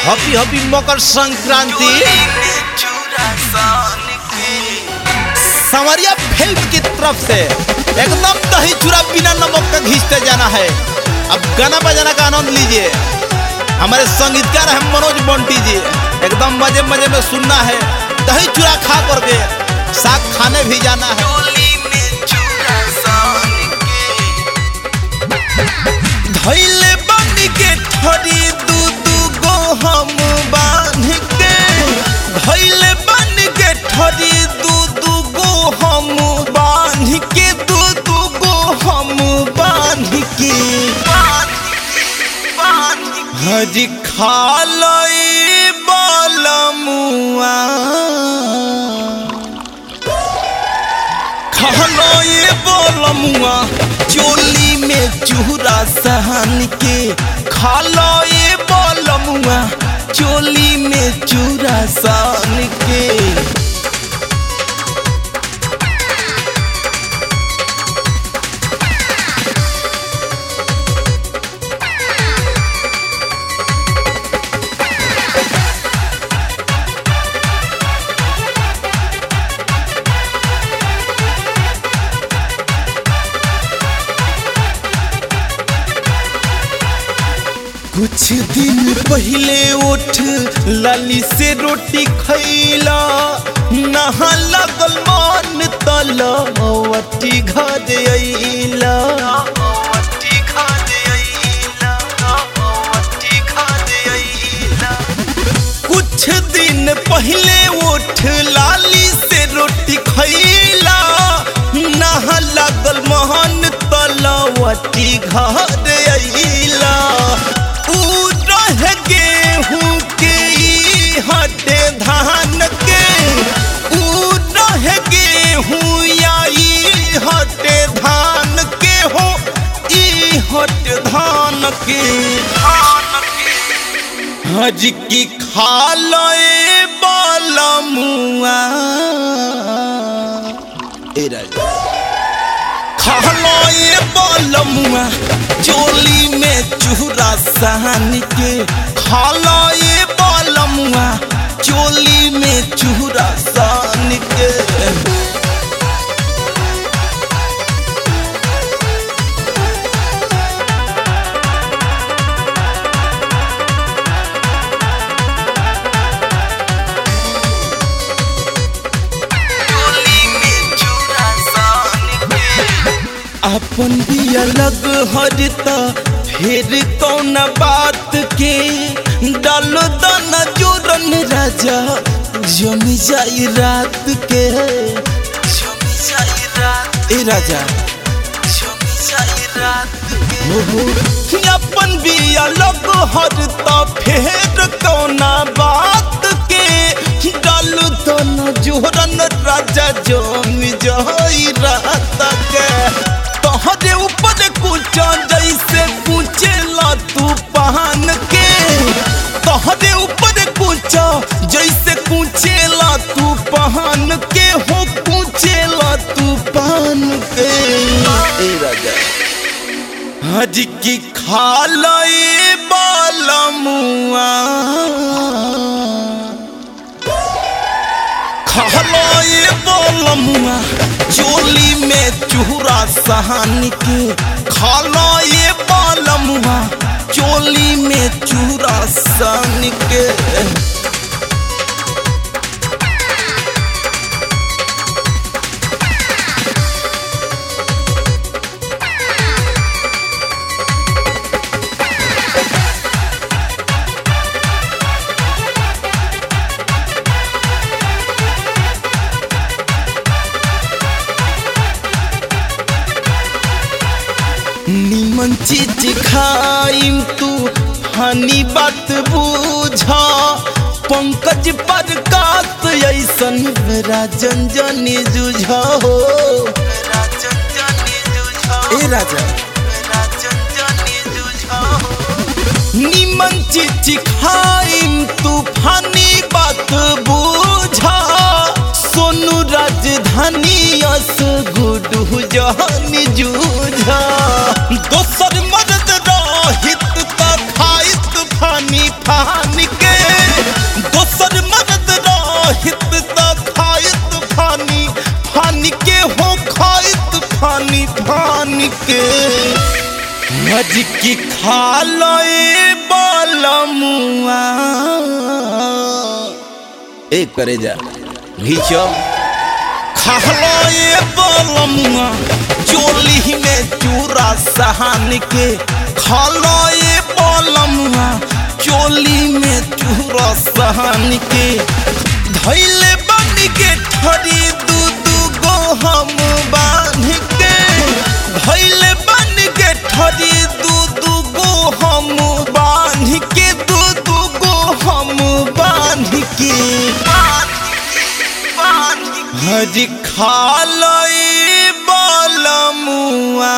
happy happy Makar Sankranti संवरिया film की तरफ से एकदम दही चूरा बिना नमक का घींचते जाना है अब गाना बजाना का आनंद लीजिए हमारे संगीतकार हैं मनोज बंटी जी एकदम मजे मजे में सुनना है दही चूरा खा करके साग खाने भी जाना है धैले बन के थोड़ी दू दू गो हम बांध के धैले बन के थोड़ी दू दू गो हम बांध के दू दू गो हम बांध के हजी खा लई बलमुआ खाना ये बोलमुआ चोली में चूरा सहन के खाला ये बोलमुआ चोली में चूरा सहन के कुछ दिन पहले उठ लाली से रोटी खैला नहा लगल मान तलवटी घर अइला कुछ दिन पहले उठ लाली से रोटी खैला नहा लगल महान तलवटी घर अइला ऊ रह गेहूं के ई हटे धान के ऊ रह गेहूं या ई हटे धान के हो ई हट धान के हज की खा लए बालमुआ ए राजा खालो ये बलमुआ चोली में चूरा सहन के खालो ये बलमुआ चोली में चूरा सहन के अपन भी अलग हरता फिर कौन बात के डालो दाना जोरन राजा जमी जाई रात के जमी जाई रात ए राजा जमी जाई रात के ओहो अपन भी अलग हरता फिर कौन बात के डालो दाना जोरन राजा जमी जाई रात के तोहरे ऊपर कुचा जैसे कुचेला तू पहन के तोहरे ऊपर कुचा जैसे कुचेला तू पहन के हो कुचेला तू पहन के ए राजा हज की खा लए बालमुआ खालो ये बोलमुआ चोली में चूरा सहन के खालो ये बोलमुआ चोली में चूरा सहन के निमन चीज खाइम तू हनी बात बूझा पंकज पर कात ऐसन राजन जनी जुझा हो ए राजा निमन चीज खाइम तूफानी बात बूझा सोनू राजधानी अस गुडू जहनी जूझा दोसर मर्द रहित त खाइत फानी फान के पानी फान के हज की खा लए बलमुआ ए करे जा घीचो खा लए बलमुआ चोली में चूरा सहान के खा लए बलमुआ चोली में चूरा सहान के धैले बन के ठरी दू दू गो हम बांध के धैले बन के ठरी दू दू गो हम बांध के दू दू गो हम बांध के हज खा लई बलमुआ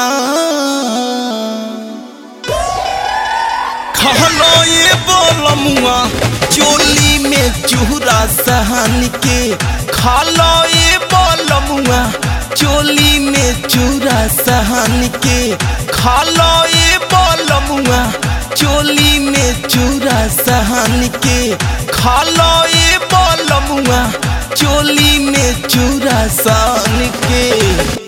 खालो ये बोलमुआ चोली में चूरा सहन के खालो ये बोलमुआ चोली में चूरा सहन के खालो ये बोलमुआ चोली में चूरा सहन के खालो ये बोलमुआ चोली में चूरा सहन के